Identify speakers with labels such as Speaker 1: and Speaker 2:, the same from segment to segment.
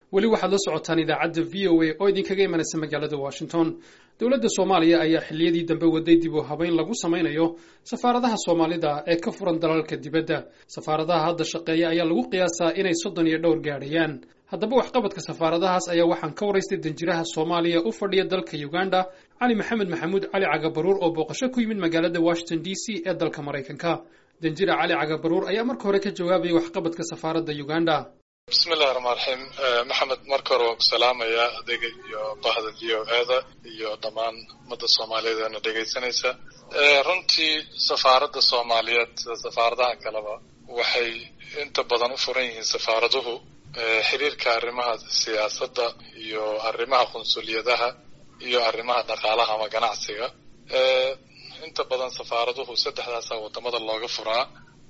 Speaker 1: weli waxaad la socotaan idaacadda v o a oo idinkaga imanaysa magaalada washington dowladda soomaaliya ayaa xilliyadii dambe waday dib u habeyn lagu samaynayo safaaradaha soomaalida ee ka furan dalalka dibadda safaaradaha hadda shaqeeya ayaa lagu qiyaasaa inay soddon iyo dhowr gaadhayaan haddaba waxqabadka safaaradahaas ayaa waxaan ka waraystay danjiraha soomaaliya u fadhiya dalka uganda cali maxamed maxamuud cali cagabaruur oo booqasho ku yimid magaalada washington d c ee dalka maraykanka danjira cali cagabaruur ayaa marka hore ka jawaabayay waxqabadka safaaradda uganda
Speaker 2: bismillahi raxmaan raxiim maxamed marka hore waan ku salaamayaa adega iyo bahda v o eda iyo dhammaan ummadda soomaaliyeed eena dhegaysanaysa runtii safaaradda soomaaliyeed sida safaaradaha kaleba waxay inta badan u furan yihiin safaaraduhu xiriirka arrimaha siyaasadda iyo arrimaha qunsuliyadaha iyo arrimaha dhaqaalaha ama ganacsiga inta badan safaaraduhu saddexdaasa wadamada looga furaa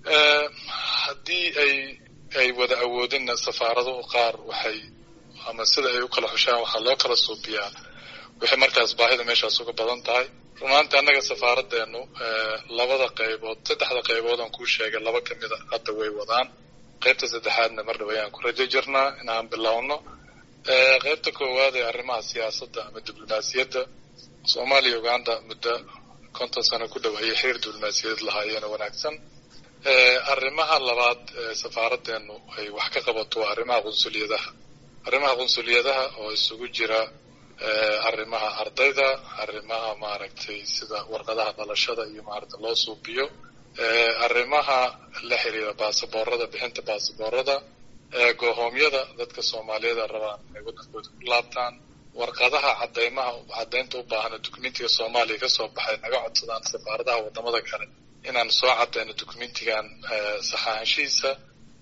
Speaker 2: haddii ay ay wada awoodinna safaaraduhu qaar waxay ama sida ay u kala xushaan waxaa loo kala suubiyaa waxay markaas baahida meeshaas uga badan tahay runaanti annaga safaaraddeenu labada qaybood saddexda qaybood aan kuu sheegay laba ka mida hadda way wadaan qaybta saddexaadna mar dhow ayaan ku rajo jirnaa inaan bilowno qaybta koowaad ee arrimaha siyaasadda ama diblomaasiyadda soomaaliya uganda muddo konton sano ku dhow ayay xiriir diblomaasiyadeed lahaayeen oo wanaagsan arrimaha labaad ee safaaraddeenu ay wax ka qabato waa arrimaha qunsuliyadaha arrimaha qunsuliyadaha oo isugu jira arrimaha ardayda arrimaha maaragtay sida warqadaha dhalashada iyo maaragtay loo suubiyo arrimaha la xiriira baasaboorada bixinta baasaboorada goohoomyada dadka soomaaliyeed rabaan inay waddankooda ku laabtaan warqadaha cadeymaha caddaynta u baahana dukumentiga soomaaliya kasoo baxay naga codsadaan safaaradaha wadamada kale inaan soo cadayno dukumentigan saxaanshihiisa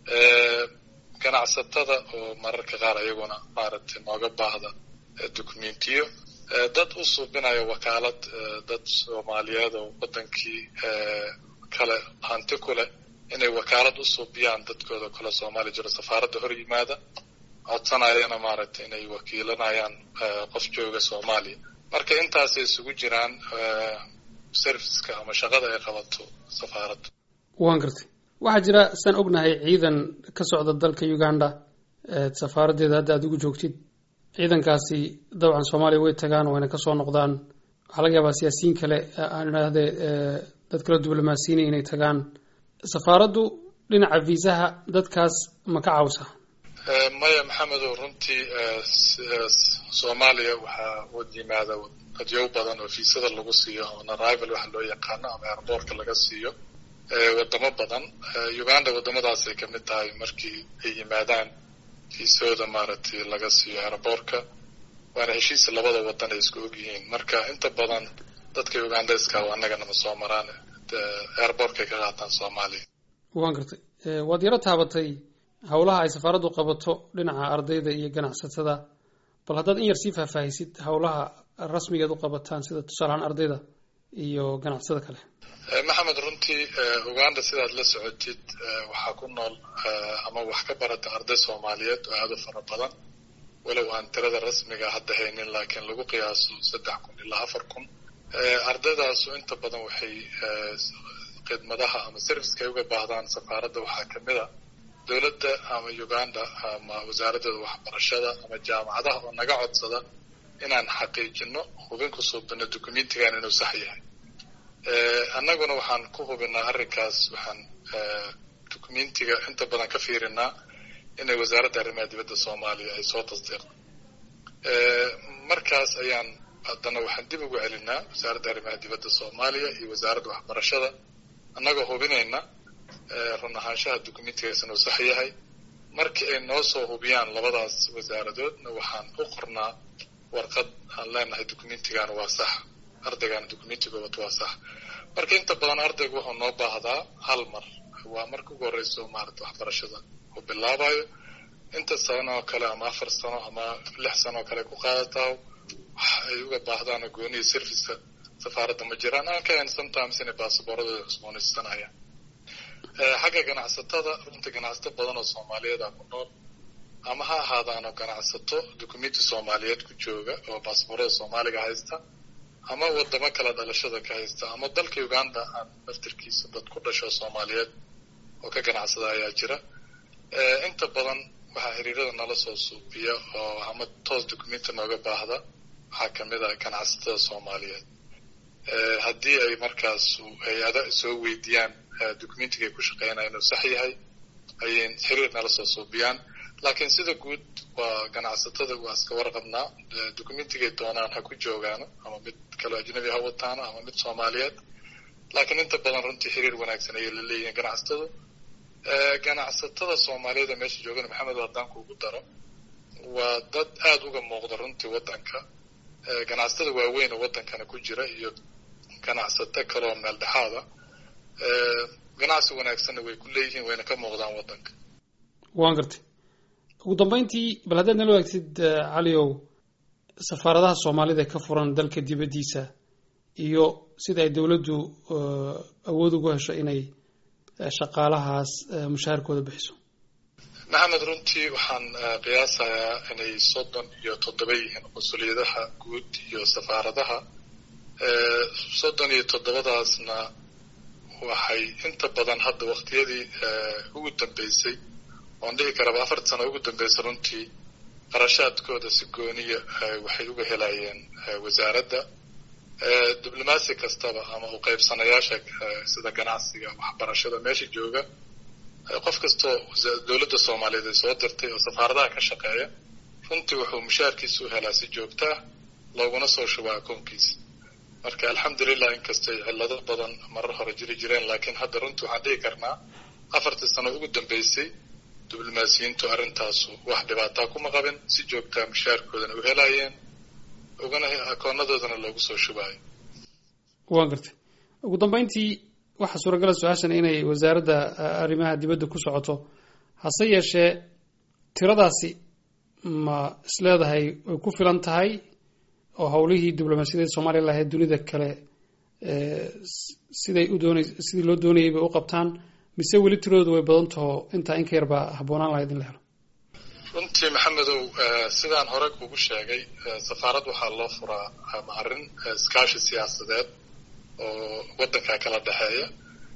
Speaker 2: ganacsatada oo mararka qaar ayaguna maaragtay nooga baahda dukumentiyo dad u suubinaya wakaalad dad soomaaliyeed oo wadankii kale hanti ku leh inay wakaalad u suubiyaan dadkooda kale soomaaliya jiro safaaradda hor yimaada codsanayana maaragtay inay wakiilanayaan qof jooga soomaaliya marka intaasay isugu jiraan serviceka ama shaqada ay qabato safaaraddu
Speaker 1: waan gartay waxaa jira saan ognahay ciidan ka socda dalka uganda safaaraddeeda hadda aada ugu joogtid ciidankaasi dabcan soomaaliya way tagaan wayna kasoo noqdaan waxaa laga yaabaa siyaasiyiin kale aan idhaahdee dad kala diblomaasiinay inay tagaan safaaraddu dhinaca viisaha dadkaas ma ka cawsa
Speaker 2: maya maxamedow runtii soomaaliya waxaa wad yimaada dadyow badan oo fiisada lagu siiyo on arrival waxa loo yaqaano ama airboortka laga siiyo wadamo badan uganda wadamadaasay kamid tahay markii ay yimaadaan fiisooda maaragtay laga siiyo airboortka waana heshiisa labada wadan ay isku ogyihiin marka inta badan dadka ugandeska annaganama soo maraan airboortkay ka qaataan soomaaliya
Speaker 1: waan gartay waad yaro taabatay howlaha ay safaaraddu qabato dhinaca ardayda iyo ganacsatada bal haddaad in yar sii faahfaahisid howlaha rasmigeed u qabataan sida tusaalahaan ardayda iyo ganacsatada kale
Speaker 2: maxamed runtii uganda sidaad la socotid waxaa ku nool ama wax ka barata arday soomaaliyeed oo aada u fara badan walow aan tirada rasmiga hadda haynin laakiin lagu qiyaaso saddex kun ilaa afar kun ardaydaasu inta badan waxay khidmadaha ama serviceka ay uga baahdaan safaaradda waxaa kamid a dowladda ama uganda ama wasaaraddeeda waxbarashada ama jaamacadaha oo naga codsada inaan xaqiijino hubin ku suubino documentigan inuu sax yahay annaguna waxaan ku hubinaa arrinkaas waxaan documentiga inta badan ka fiirinaa inay wasaaradda arrimaha dibadda soomaaliya ay soo tasdiiqdo markaas ayaan haddana waxaan dib ugu celinaa wasaaradda arrimaha dibadda soomaaliya iyo wasaaradda waxbarashada annagoo hubinayna run ahaanshaha documentigaas inuu sax yahay markii ay noo soo hubiyaan labadaas wasaaradoodna waxaan u qornaa warqad aan leenahay documentigan waa sax ardaygan documentiga wato waa sax marka inta badan ardaygu wuxuu noo baahdaa hal mar waa marka ugu horeyso maarata waxbarashada uu bilaabayo inta sano oo kale ama afar sano ama lix sano oo kale ku qaadataa wax ay uga baahdaano gooniya serviceka safaaradda ma jiraan aan ka hayn sometimes inay baasaboorradooda cusboonaysanayaan xagga ganacsatada runta ganacsato badan oo soomaaliyeed a ku nool ama ha ahaadaano ganacsato documenti soomaaliyeed ku jooga oo baasaboorada soomaaliga haysta ama wadamo kale dhalashada ka haysta ama dalka uganda aan naftirkiisa dad ku dhasho soomaaliyeed oo ka ganacsada ayaa jira inta badan waxaa xiriirada nala soo suubiya oo ama toos documenti nooga baahda waxaa kamid ah ganacsatada soomaaliyeed haddii ay markaas hay-ada soo weydiiyaan documentiga ay ku shaqeynaya inuu sax yahay ayay xiriir nala soo suubiyaan laakiin sida guud waa ganacsatada waa iska warqabnaa documentigay doonaan ha ku joogaano ama mid kaloo ajnabi ha wataano ama mid soomaaliyeed laakiin inta badan runtii xiriir wanaagsan ayay la leeyihiin ganacsatadu ganacsatada soomaaliyada meesha joogana maxamed haddaan kuugu daro waa dad aada uga muuqda runtii waddanka ganacsatada waaweyn oo waddankana ku jira iyo ganacsato kaleoo meel dhexaada ganacsi wanaagsanna way ku leeyihiin wayna ka muuqdaan waddanka
Speaker 1: waan gartay ugu dambeyntii bal haddaad nala wadaagtid caliow safaaradaha soomaalida ee ka furan dalka dibaddiisa iyo sida ay dowladdu awood ugu hesho inay shaqaalahaas mushaharkooda bixiso
Speaker 2: maxamed runtii waxaan qiyaasayaa inay soddon iyo toddoba yihiin mas-uuliyadaha guud iyo safaaradaha soddon iyo toddobadaasna waxay inta badan hadda waktiyadii ugu dambeysay oon dhihi karaba afar sano ugu dambeysay runtii qarashaadkooda si gooniya waxay uga helayeen wasaaradda diblomaasi kastaba ama u qaybsanayaasha sida ganacsiga waxbarashada meesha jooga qof kastoo dowladda soomaaliyeed ay soo dirtay oo safaaradaha ka shaqeeya runtii wuxuu mushaarkiisa u helaa si joogto ah looguna soo shubaa akoonkiisa marka alxamdulilah inkastay cillado badan marar hore jiri jireen laakiin hadda runtii waxaan dhihi karnaa afartii sano ugu dambeysay diblomaasiyiintu arrintaasu wax dhibaataa kuma qabin si joogtaa mushaarkoodana u helaayeen ugana akoonadoodana loogu soo shubaayo
Speaker 1: waan gartay ugu dambeyntii waxaa suuragala su-aashan inay wasaaradda arrimaha dibadda ku socoto hase yeeshee tiradaasi ma isleedahay way ku filan tahay oo howlihii diblomaasiyadeed soomaaliya lahayd dunida kale siday u doonay sidii loo doonayay bay u qabtaan mise weli tiradoodu way badan taho intaa in ka yar baa habboonaan lahayd in la helo
Speaker 2: runtii maxamedow sidaan hore kugu sheegay safaarad waxaa loo furaa ama arrin iskaashi siyaasadeed oo waddankaa kala dhexeeya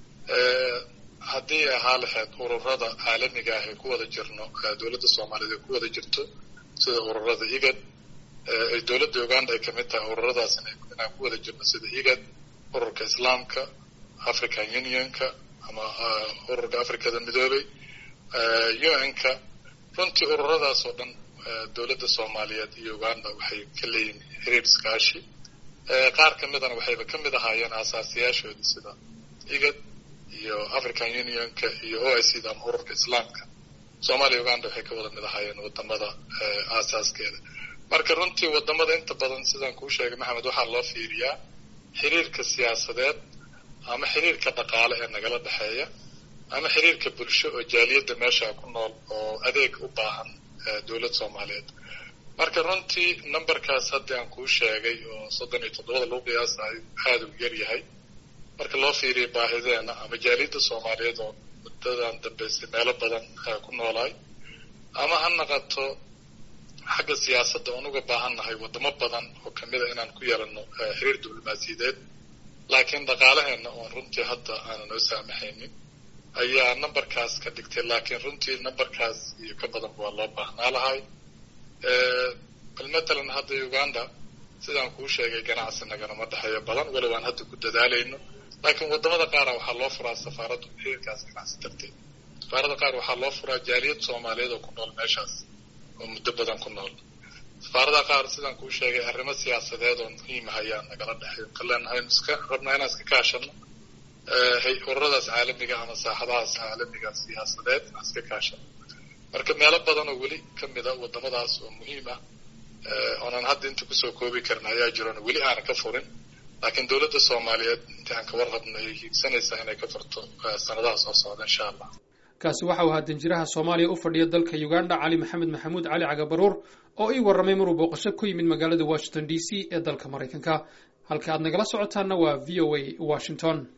Speaker 2: haddii ahaa lahayd ururada caalamiga ah ee ku wada jirno dowladda soomaaliyeed ee ku wada jirto sida ururada igad ay dowladda uganda ay kamid tahay ururadaas inaan ku wada jirno sida igad ururka islaamka african unionka ama ururka africada midoobay un-ka runtii ururadaas oo dhan dowladda soomaaliyeed iyo uganda waxay ka leeyihin xiriir iskaashi qaar ka midana waxayba ka mid ahaayeen aasaasiyaashoodii sida igad iyo african unionka iyo o i c da ama ururka islaamka soomaaliya uganda waxay ka wada mid ahaayeen wadamada aasaaskeeda marka runtii wadamada inta badan sidaan kuu sheegay maxamed waxaa loo fiiriyaa xiriirka siyaasadeed ama xiriirka dhaqaale ee nagala dhexeeya ama xiriirka bulsho oo jaaliyadda meesha ku nool oo adeeg u baahan dowlad soomaaliyeed marka runtii numberkaas haddii aan kuu sheegay oo soddon iyo toddobada lagu qiyaasayo aada u yar yahay marka loo fiiriyo baahideena ama jaaliyadda soomaaliyeed oo muddadan dambeysay meelo badan ku noolaay ama ha naqato xagga siyaasadda oon uga baahan nahay wadamo badan oo kamida inaan ku yeelano xiriir diblomaasiyadeed laakiin dhaqaalaheena oon runtii hadda aanan noo saamaxaynin ayaa numberkaas ka dhigtay laakiin runtii numberkaas iyo ka badanba waa loo baahnaa lahay bal matalan hadda uganda sidaan kuu sheegay ganacsi naganama dhexeeyo badan walow aan hadda ku dadaalayno laakiin wadamada qaara waxaa loo furaa safaaraddu xiriirkaas ganacsi darteed safaarada qaar waxaa loo furaa jaaliyad soomaaliyeed oo ku nool meeshaas oo muddo badan ku nool safaarada qaar sidaan kuu sheegay arrimo siyaasadeed oo muhiima ayaa nagala dhexeeyo kaleenahay iska rabnaa inaan iska kaashano ururadaas caalamiga ama saaxadahaas caalamiga siyaasadeed aan iska kaashano marka meelo badan oo weli kamida wadamadaas oo muhiim ah oonaan hadda inta kusoo koobi karin ayaa jiroon weli aanan ka furin laakiin dowladda soomaaliyeed intii aan kabar rabno ay hiigsanaysaa inay ka furto sanadaha soo socda insha allah
Speaker 1: kaasi waxa uu ahaa danjiraha soomaaliya u fadhiya dalka uganda cali maxamed maxamuud cali cagabaruur oo ii warramay maruu booqasho ku yimid magaalada washington d c ee dalka maraykanka halka aad nagala socotaanna waa v o a washington